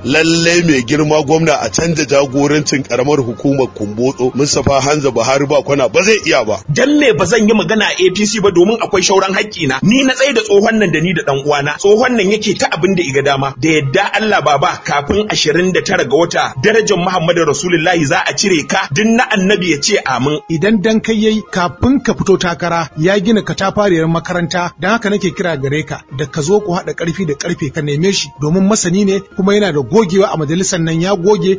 lalle mai girma gwamna a canja jagorancin karamar hukumar kumbotso Mustapha Hanza Buhari ba kwana ba zai iya ba dan me ba zan yi magana a APC ba domin akwai shauran haƙƙi na ni na tsaye da tsohon nan da ni da dan uwana tsohon nan yake ta abin da iga dama da yadda Allah baba kafin 29 ga wata darajar Muhammadu Rasulullahi za a cire ka din na annabi ya ce amin idan dan kai yayi kafin ka fito takara ya gina katafariyar makaranta dan haka nake kira gare ka da ka zo ku haɗa ƙarfi da ƙarfe ka neme shi domin masani ne kuma yana da gogewa a majalisar nan ya goge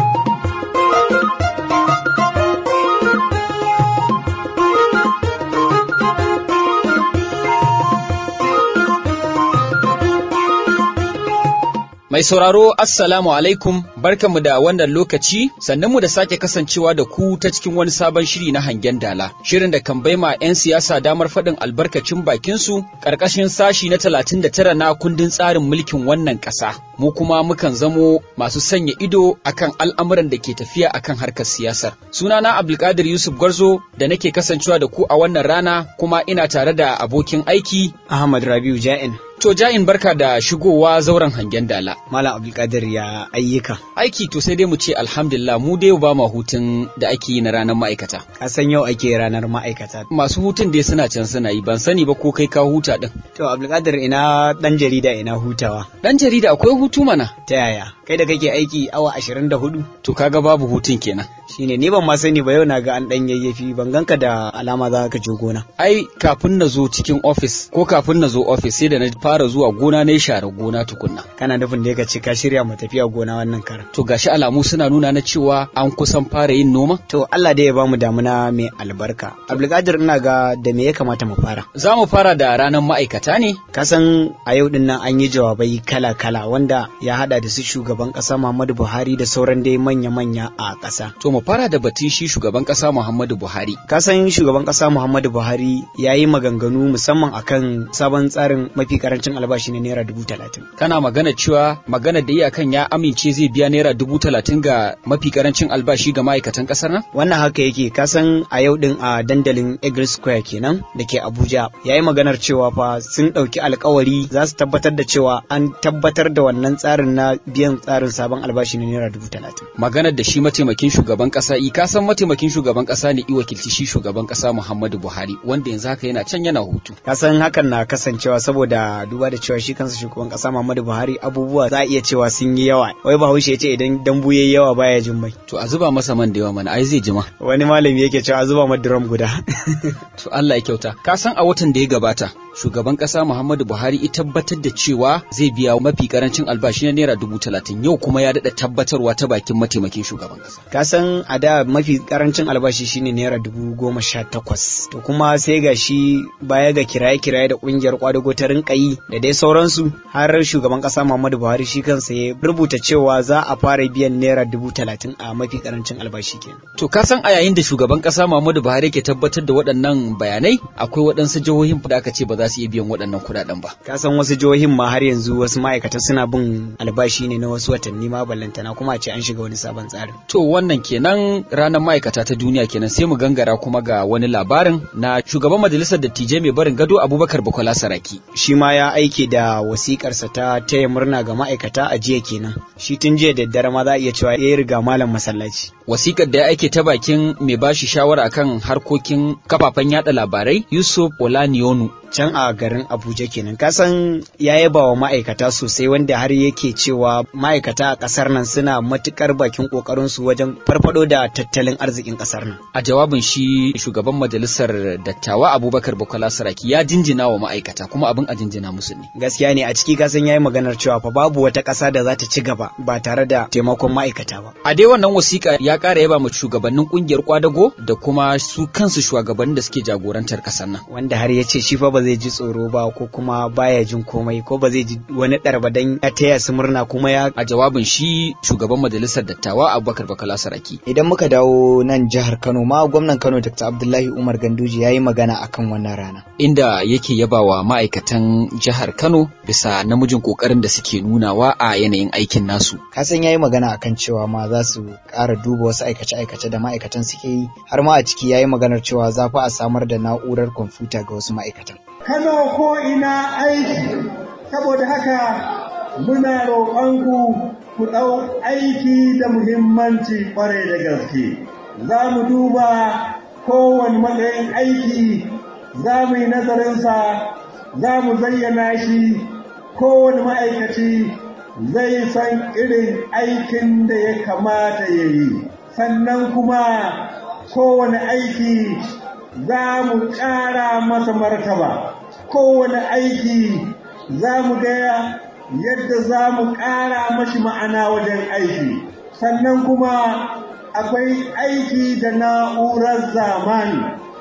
Mai sauraro Assalamu alaikum barkanmu da wannan lokaci sannan mu da sake kasancewa da ku ta cikin wani sabon shiri na hangen dala. Shirin da kan baima 'yan siyasa damar faɗin albarkacin bakinsu ƙarƙashin sashi na 39 na kundin tsarin mulkin wannan ƙasa. Mu kuma mukan zamo masu sanya ido akan al'amuran da ke tafiya akan harkar siyasar. Sunana Abdulkadir Yusuf Gwarzo da nake kasancewa da ku a wannan rana kuma ina tare da abokin aiki Ahmad Rabiu Ja'in. To ja'in barka da shigowa zauren hangen dala. Malam Abdulkadir ya ayyuka. Aiki to sai dai mu ce alhamdulillah mu dai ba ma hutun da ake yi na ranar ma'aikata. Ka san yau ake ranar ma'aikata. Masu hutun dai suna can suna yi ban sani ba ko kai ka huta din. To Abdulkadir ina dan jarida ina hutawa. Dan jarida akwai hutu mana. Ta yaya? Kai da kake aiki awa ashirin da hudu? To kaga babu hutun kenan. Shine ni ban ma sani ba yau na ga an dan yayyafi ban ganka da alama za ka je gona. Ai kafin na zo cikin ofis ko kafin na zo ofis sai da na fara zuwa gona na share gona tukunna. Kana nufin da ka ce ka shirya mu tafiya gona wannan karan. To gashi alamu suna nuna na cewa an kusan fara yin noma? To Allah dai ya bamu damuna mai albarka. Abdulkadir ina ga da me ya kamata mu fara? Za mu fara da ranar ma'aikata ne? Ka san a yau din nan an yi jawabai kala-kala wanda ya hada da su shugaban kasa Muhammadu Buhari da sauran dai manya-manya a kasa. To mu fara da batun shi shugaban kasa Muhammadu Buhari. Ka san shugaban kasa Muhammadu Buhari ya yi maganganu musamman akan sabon tsarin mafi karancin albashi na naira dubu talatin. Kana magana cewa magana da iyakan ya amince zai biya naira dubu talatin ga mafi karancin albashi ga ma'aikatan kasar nan? Wannan haka yake ka san a yau din a dandalin Eagle Square kenan da ke Abuja ya yi maganar cewa fa sun ɗauki alkawari za su tabbatar da cewa an tabbatar da wannan tsarin na biyan tsarin sabon albashi na naira dubu talatin. Maganar da shi mataimakin shugaban kasa i ka san mataimakin shugaban kasa ne i wakilci shi shugaban kasa Muhammadu Buhari wanda yanzu haka yana can yana hutu. Ka san hakan na kasancewa saboda duba da cewa shi kansa shugaban kasa Muhammadu Buhari abubuwa za a iya cewa sun yi yawa. Wai Bahaushe ya ce idan dambu yayi yawa baya jin mai. To a zuba masa man da yawa mana ai zai jima. Wani malami yake cewa a zuba ma drum guda. To Allah ya kyauta. Ka san a watan da ya gabata shugaban kasa Muhammadu Buhari ya tabbatar da cewa zai biya mafi karancin albashi na naira dubu talatin yau kuma ya daɗa tabbatarwa ta bakin mataimakin shugaban kasa. Ka san a da mafi karancin albashi shine naira dubu goma sha takwas. To kuma sai ga shi baya ga kiraye-kiraye da kungiyar kwadago ta rinka yi da dai sauransu har shugaban kasa Muhammadu Buhari shi kansa ya rubuta cewa za a fara biyan naira dubu talatin a mafi karancin albashi kenan. To ka san a yayin da shugaban kasa Muhammadu Buhari ke tabbatar da waɗannan bayanai akwai waɗansu jihohin da aka ce ba za su iya biyan waɗannan kuɗaɗen ba. Ka san wasu jihohin ma har yanzu wasu ma'aikatan suna bin albashi ne na wasu watanni ma ballantana kuma a ce an shiga wani sabon tsarin. To wannan kenan ranar ma'aikata ta duniya kenan sai mu gangara kuma ga wani labarin na shugaban majalisar dattijai mai barin gado Abubakar Bukola Saraki. Shi ma ya aike da wasikarsa ta taya murna ga ma'aikata a jiya kenan. Shi tun jiya da daddare ma za a iya cewa ya riga malam masallaci. Wasikar da ya aike ta bakin mai bashi shawara akan harkokin kafafen yada labarai Yusuf Olanionu can a garin Abuja kenan kasan ya yaba wa ma'aikata sosai wanda har yake cewa ma'aikata a kasar nan suna matukar bakin kokarin su wajen farfado da tattalin arzikin kasar nan a jawabin shi shugaban majalisar dattawa Abubakar Bukola Saraki ya jinjina wa ma'aikata kuma abin a jinjina musu ne gaskiya ne a ciki kasan yayi maganar cewa fa babu wata kasa da za ta ci gaba ba tare da taimakon ma'aikata ba a dai wannan wasiƙa ya ƙara yaba mu shugabannin kungiyar kwadago da kuma su kansu shugabannin da suke jagorantar kasar nan wanda har ya ce shi fa ba zai ji tsoro ba ko kuma baya jin komai ko ba zai ji wani ɗarba dan ya taya su murna kuma ya a jawabin shi shugaban majalisar dattawa Abubakar Bakala Saraki idan muka dawo nan jihar Kano ma gwamnan Kano Dr. Abdullahi Umar Ganduje yayi magana akan wannan rana inda yake yabawa ma'aikatan jihar Kano bisa namijin kokarin da suke nunawa a yanayin aikin nasu kasan yayi magana akan cewa ma za su ƙara duba wasu aikace-aikace da ma'aikatan suke yi har ma a ciki yayi maganar cewa za fa a samar da na'urar kwamfuta ga wasu ma'aikatan Kano ko ina aiki, saboda haka muna roƙonku ku ɗau aiki da muhimmanci ƙwarai da gaske za mu duba kowane matsayin aiki za mu yi nazarinsa za mu zayyana shi kowane ma'aikaci zai san irin aikin da ya kamata ya yi sannan kuma kowane aiki za mu ƙara masa martaba kowane aiki za mu gaya yadda za mu ƙara mashi ma'ana wajen aiki sannan kuma akwai aiki da na'urar zamani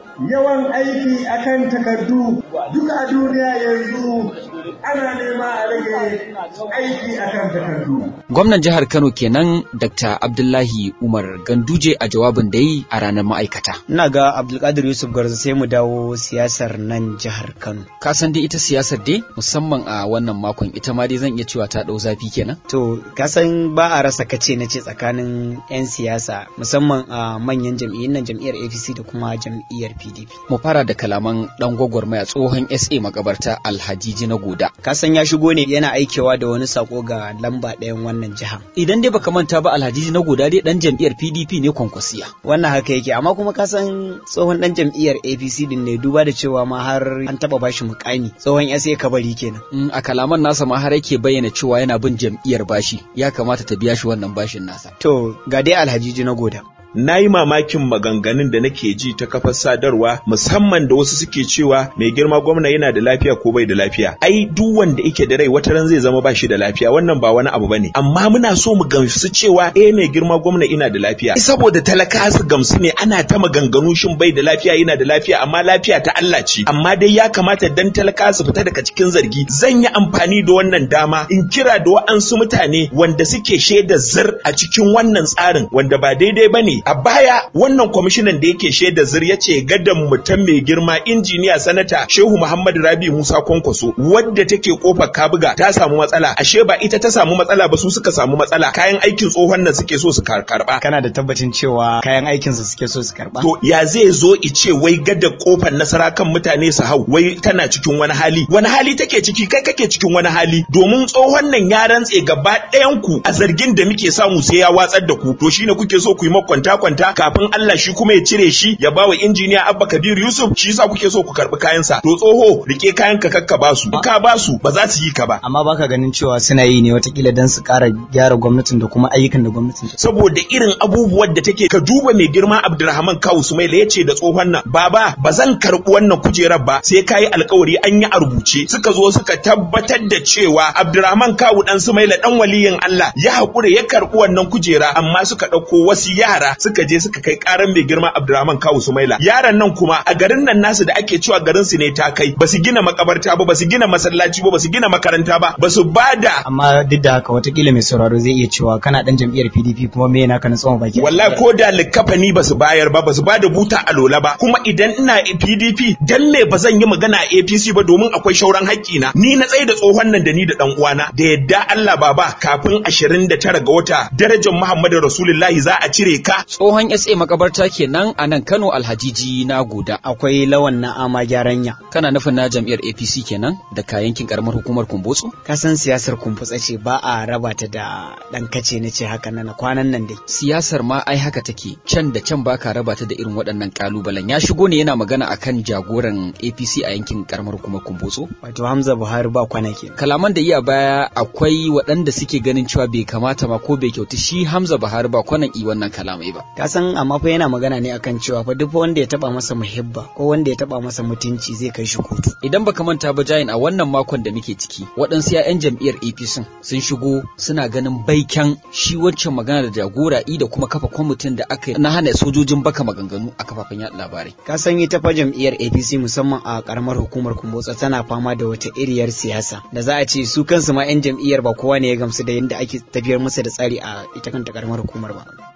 yawan aiki akan takardu duk a duniya yanzu ana nema a rage aiki akan takardu. Gwamnan jihar Kano kenan Dr. Abdullahi Umar Ganduje a jawabin da yi a ranar ma'aikata. Ina ga Abdulkadir Yusuf Garza sai mu dawo siyasar nan jihar Kano. Ka san dai ita siyasar dai musamman a wannan makon ita ma dai zan iya cewa ta ɗau zafi kenan. To ka san ba a rasa kace na ce tsakanin 'yan siyasa musamman a manyan jam'iyyun nan jam'iyyar APC da kuma jam'iyyar PDP. Mu fara da kalaman ɗan gwagwarmaya tsohon SA makabarta Alhaji na Goda. Ka san ya shigo ne yana aikewa da wani sako ga lamba ɗayan wannan jiha. Idan dai baka manta ba Alhaji na Goda dai ɗan jam'iyyar PDP ne kwankwasiya. Wannan haka yake amma kuma ka san tsohon ɗan jam'iyyar APC din ne duba da cewa ma har an taɓa bashi mukami tsohon SA kabari kenan. Mm, a kalaman nasa ma har yake bayyana cewa yana bin jam'iyyar bashi ya kamata ta biya shi wannan bashin nasa. To ga dai Alhaji na Goda. na yi mamakin maganganun da nake ji ta kafar sadarwa musamman da wasu suke cewa mai girma gwamna yana da lafiya ko bai da lafiya ai duk wanda yake da rai wata ran zai zama ba shi da lafiya wannan ba wani abu bane amma muna so mu gamsu cewa eh mai girma gwamna ina da lafiya saboda talaka su gamsu ne ana ta maganganu shin bai da lafiya yana da lafiya amma lafiya ta Allah ce amma dai ya kamata dan talaka su fita daga cikin zargi zan yi amfani da wannan dama in kira da wa'ansu mutane wanda suke shaida zir a cikin wannan tsarin wanda ba daidai bane a baya wannan kwamishinan da yake shaida zir ya ce gadan mutum mai girma injiniya sanata shehu muhammad rabi musa kwankwaso wadda take kofar kabuga ta samu matsala ashe ba ita ta samu matsala ba su suka samu matsala kayan aikin tsohon nan suke so su karba Kana da tabbacin cewa kayan aikinsa suke so su karba? to ya zai zo ice wai gada kofar nasara kan mutane su hau wai tana cikin wani hali wani hali take ciki kai kake cikin wani hali domin tsohon nan ya rantse gaba ɗayan ku a zargin da muke samu sai ya watsar da ku to shine kuke so ku yi makwanta kwanta kafin Allah shi kuma ya cire shi ya bawa injiniya Abba Kabir Yusuf shi yasa kuke so ku karbi kayansa to tsoho rike kayan ka kakka basu ka basu ba za su yi ka ba Amma baka ganin cewa suna yi ne watakila don su ƙara gyara gwamnatin da kuma ayyukan da gwamnatin ta. saboda irin abubuwan da take ka duba mai girma Abdulrahman Kawu Sumaila ya ce da tsohon nan baba ba zan karɓi wannan kujerar ba sai kayi alkawari an yi a rubuce suka zo suka tabbatar da cewa Abdulrahman Kawu dan Sumaila dan waliyin Allah ya haƙura ya karɓi wannan kujera amma suka ɗauko wasu yara suka je suka kai ƙaran mai girma Abdulrahman Kawu Sumaila yaran nan kuma a garin nan nasu da ake cewa garin su ne ta kai ba su gina makabarta ba ba su gina masallaci ba ba su gina makaranta ba ba su bada Amma duk da haka watakila mai sauraro zai iya cewa kana dan jam'iyyar PDP kuma me yana kana tsawon baki. wallahi ko da likafani ba su bayar ba ba su bada buta a lola ba kuma idan ina PDP dan me ba zan yi magana a APC ba domin akwai shauran haƙƙi na ni na tsaye da tsohon nan da ni da dan uwana da yadda Allah baba kafin 29 ga wata darajar Muhammadu Rasulullahi za a cire ka Tsohon SA makabarta kenan a nan Kano Alhajiji na Goda. Akwai lawan na ama gyaranya. Kana nufin na jam'iyyar APC kenan da ka yankin karamar hukumar Kumbotso? Ka san siyasar kumfutsa ce ba a raba ta da dan kace na ce haka nan kwanan nan dai. Siyasar ma ai haka take can da can baka raba ta da irin waɗannan kalubalen. Ya shigo ne yana magana akan jagoran APC a yankin karamar hukumar Kumbotso. Wato Hamza Buhari ba kwana ke. Kalaman da iya baya akwai waɗanda suke ganin cewa bai kamata ma ko bai kyautu shi Hamza Buhari ba kwanan i wannan kalamai ba. Ka san amma fa yana magana ne akan cewa fa duk wanda ya taba masa muhibba ko wanda ya taba masa mutunci zai kai shi kotu. Idan baka manta ba jayin a wannan makon da muke ciki waɗansu 'ya'yan jam'iyyar APC sun shigo suna ganin baiken shi wancan magana da jagora i da kuma kafa kwamitin da aka yi na hana sojojin baka maganganu a kafafen yaɗa labarai. Ka san ita fa jam'iyyar APC musamman a karamar hukumar Kumbotsa tana fama da wata iriyar siyasa da za a ce su kansu ma 'yan jam'iyyar ba kowa ne ya gamsu da yadda ake tafiyar musu da tsari a ita kanta karamar hukumar ba.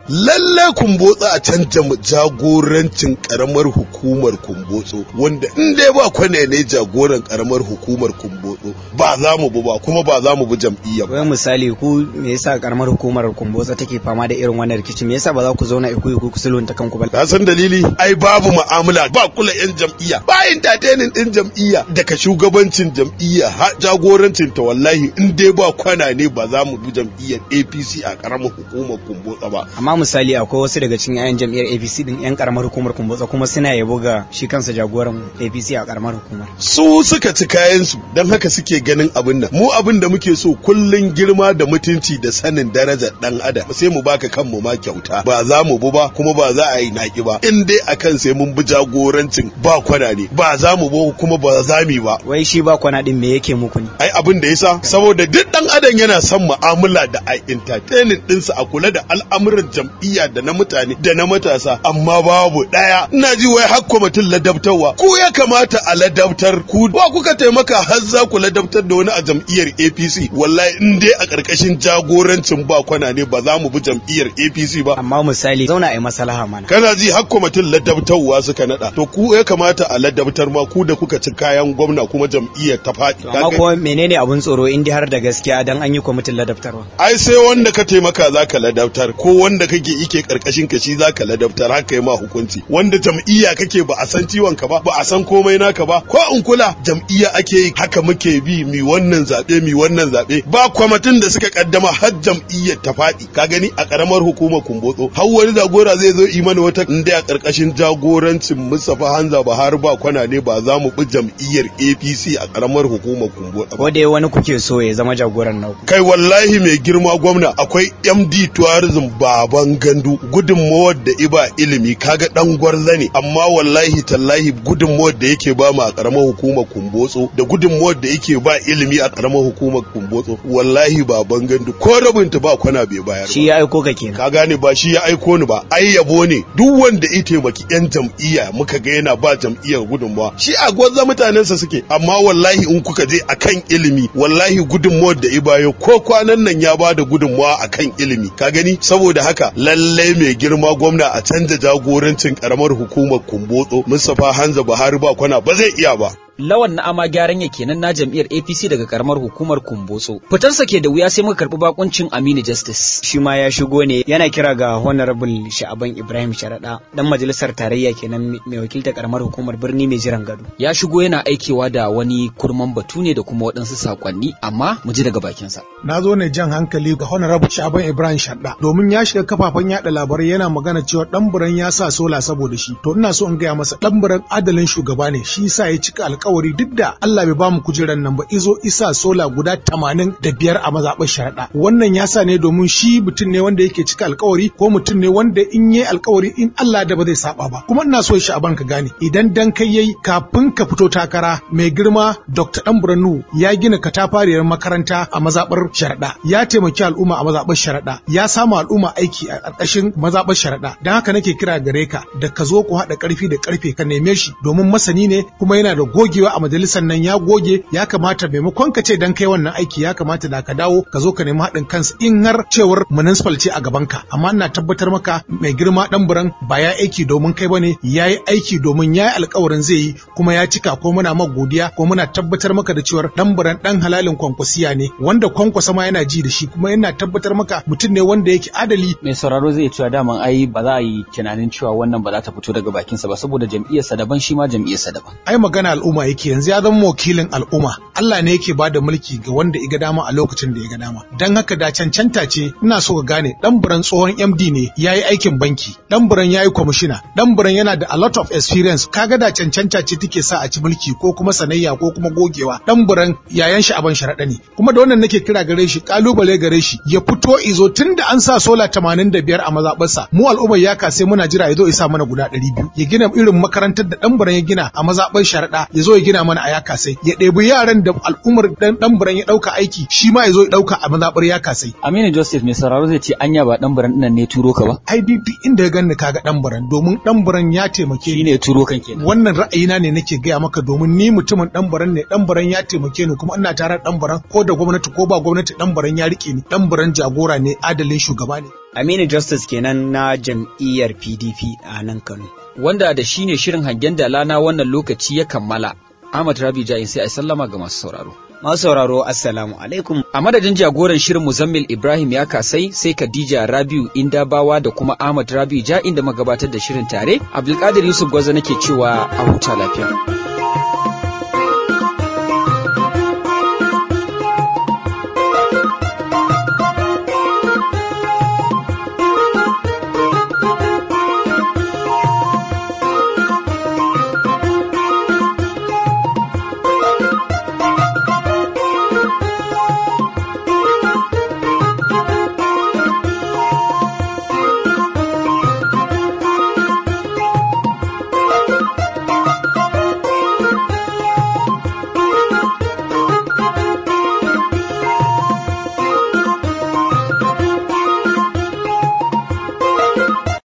lalle kumbotso a canja jagorancin karamar hukumar kumbotso wanda in dai ba kwane ne jagoran karamar hukumar kumbotso ba za mu bu ba kuma ba za mu bi jam'iyyar wai misali ku me yasa karamar hukumar kumbotso take fama da irin wannan rikici me yasa ba za ku zauna ku ku sulhunta kanku ba ka san dalili ai babu mu'amala ba kula yan jam'iyya ba entertaining din jam'iyya daga shugabancin jam'iyya har jagorancin ta wallahi in dai ba kwana ne ba za mu bi jam'iyyar APC a karamar hukumar kumbotso ba amma misali akwai wasu daga cikin 'ya'yan jam'iyyar APC din 'yan karamar hukumar kumbotso kuma suna yabo ga shi kansa jagoran APC a karamar hukumar su suka ci kayan su don haka suke ganin abin nan mu abin da muke so kullun girma da mutunci da sanin darajar dan adam sai mu baka kanmu ma kyauta ba za mu bu ba kuma ba za a yi naki ba in dai akan sai mun bi jagorancin ba kwana ne ba za mu bu kuma ba za mu ba wai shi ba kwana din me yake muku ne ai abin da yasa saboda duk dan adam yana son mu'amala da a entertaining dinsa a kula da al'amuran jam'iyya da na mutane da na matasa amma babu daya ina ji wai har kwamitin ladabtarwa ku ya kamata a ladabtar ku ba kuka taimaka har za ku ladabtar da wani a jam'iyyar APC wallahi in dai a karkashin jagorancin ba kwana ne ba za mu bi jam'iyyar APC ba amma misali zauna a yi maslaha mana kana ji har kwamitin ladabtarwa suka nada to ku ya kamata a ladabtar ma ku da kuka ci kayan gwamna kuma jam'iyyar ta faɗi amma kuma menene abun tsoro in har da gaskiya dan an yi kwamitin ladabtarwa ai sai wanda ka taimaka zaka ladabtar ko wanda kake ike karkashin ka shi zaka ladabtar haka yi ma hukunci wanda jam'iyya kake ba a san ciwon ka ba ba a san komai naka ba ko in kula jam'iyya ake yi haka muke bi mi wannan zabe mi wannan zabe ba kwamitin da suka kaddama har jam'iyyar ta faɗi ka gani a karamar hukumar kumbotso har wani jagora zai zo imani wata inda a karkashin jagorancin Mustapha Hanza Buhari ba kwana ne ba za mu bi jam'iyyar APC a karamar hukumar kumbotso ko dai wani kuke so ya zama jagoran naku kai wallahi mai girma gwamna akwai MD tourism baban gandu gudunmawar da iba ilimi kaga dan gwarza ne amma wallahi tallahi gudunmawar da yake ba mu a karamar hukumar kumbotso da gudunmawar da yake ba ilimi a karamar hukumar kumbotso wallahi baban gandu ko rabinta ba kwana bai bayar shi ya aiko ka kenan ka gane ba shi ya aiko ni ba ai yabo ne duk wanda ya taimaki yan jam'iyya muka ga yana ba jam'iyyar gudunmawa shi a gwanza mutanensa suke amma wallahi in kuka je akan ilimi wallahi gudunmawar da ibayo ko kwanan nan ya ba da gudunmawa akan ilimi ka gani saboda haka lallai mai girma gwamna a canza jagorancin karamar hukumar kumbotso Mustapha Hanza Buhari ba kwana ba zai iya ba Lawan na ama gyaran ya kenan na jam'iyyar APC daga karamar hukumar Kumbotso. Fitarsa ke da wuya sai muka karɓi bakuncin Aminu Justice. shi ma ya shigo ne yana kira ga honorable sha'aban ibrahim sharaɗa dan majalisar tarayya kenan mai wakiltar karamar hukumar birni mai jiran gado Ya shigo yana aikewa da wani kurman batu ne da kuma waɗansu saƙonni amma mu ji daga bakinsa. na zo ne jan hankali ga honorable Shaban Ibrahim Shadda domin ya shiga kafafen yada labarai yana magana cewa ɗanburan ya sa sola saboda shi to ina so in gaya masa ɗanburan adalin shugaba ne shi yasa ya cika alkawari duk da Allah bai bamu kujerar nan ba izo isa sola guda tamanin da biyar a mazaɓar sharaɗa wannan ya sa ne domin shi mutum ne wanda yake cika alkawari ko mutum ne wanda in yi alkawari in Allah da ba zai saba ba kuma ina so Shaban ka gane idan dan kai yayi kafin ka fito takara mai girma Dr. Ɗanburan Nuhu ya gina katafariyar makaranta a mazaɓar sharaɗa ya taimaki al'umma a mazaɓar sharaɗa ya samu al'umma aiki a ƙarƙashin mazaɓar sharaɗa don haka nake kira gare ka da ka zo ku haɗa ƙarfi da ƙarfe ka neme shi domin masani ne kuma yana da gogewa a majalisar nan ya goge ya kamata maimakon ka ce dan kai wannan aiki ya kamata da ka dawo ka zo ka nemi haɗin kansa in har cewar municipal ce a gaban ka amma ina tabbatar maka mai girma ɗan buran ba ya aiki domin kai bane ya yi aiki domin ya yi alkawarin zai yi kuma ya cika ko muna maka godiya ko muna tabbatar maka da cewar ɗan buran ɗan halalin kwankwasiya ne wanda kwankwasa ma yana ji da shi kuma yana tabbatar maka mutum ne wanda yake adali Mai sauraro zai cewa daman ai ba za a yi tunanin cewa wannan ba za ta fito daga bakinsa ba saboda jam'iyyarsa daban shi ma jam'iyyarsa daban. ai magana al'umma yake yanzu ya zama wakilin al'umma Allah ne yake bada mulki ga wanda ya ga dama a lokacin da ya ga dama dan haka da cancanta ce ina so ka gane dan buran tsohon MD ne yayi aikin banki dan buran yayi kwamishina dan buran yana da a lot of experience kaga da cancanta ce take sa a ci mulki ko kuma sanayya ko kuma gogewa dan buran yayan shi aban sharaɗa ne kuma da wannan nake kira gare shi kalubale gare shi ya fito izo tunda an sa sola 85 a mazaɓarsa mu al'ummar yaka sai muna jira ya zo isa mana guda 200 ya gina irin makarantar da dan buran ya gina a mazaɓar sharaɗa ya zo ya gina mana a yaka sai ya ɗebi yaran da al'ummar dan dan buran ya ɗauka aiki shi ma ya zo ya ɗauka a mazaɓar yaka sai Aminu Joseph mai sauraro zai ce anya ba dan buran nan ne turo ka ba. IDP inda ya ganni kaga dan buran domin dan buran ya taimake Shi ni ne turo kan kenan. wannan ra'ayina ne nake gaya maka domin ni mutumin dan baran ne dan baran ya taimake ni kuma ina tare da dan baran ko da gwamnati ko ba gwamnati dan baran ya rike ni dan baran jagora ne adalin shugaba ne Aminu Justice kenan na jam'iyyar PDP a nan Kano. Wanda da shi ne shirin hangen dala na wannan lokaci ya kammala. Ahmad Rabi Jain sai a sallama ga masu sauraro. Masu sauraro Assalamu alaikum. A madadin jagoran shirin Muzammil Ibrahim ya kasai sai Khadija Rabiu Indabawa da kuma Ahmad Rabiu Ja'in da magabatar da shirin tare. Abdulkadir Yusuf Gwaza nake cewa a huta lafiya.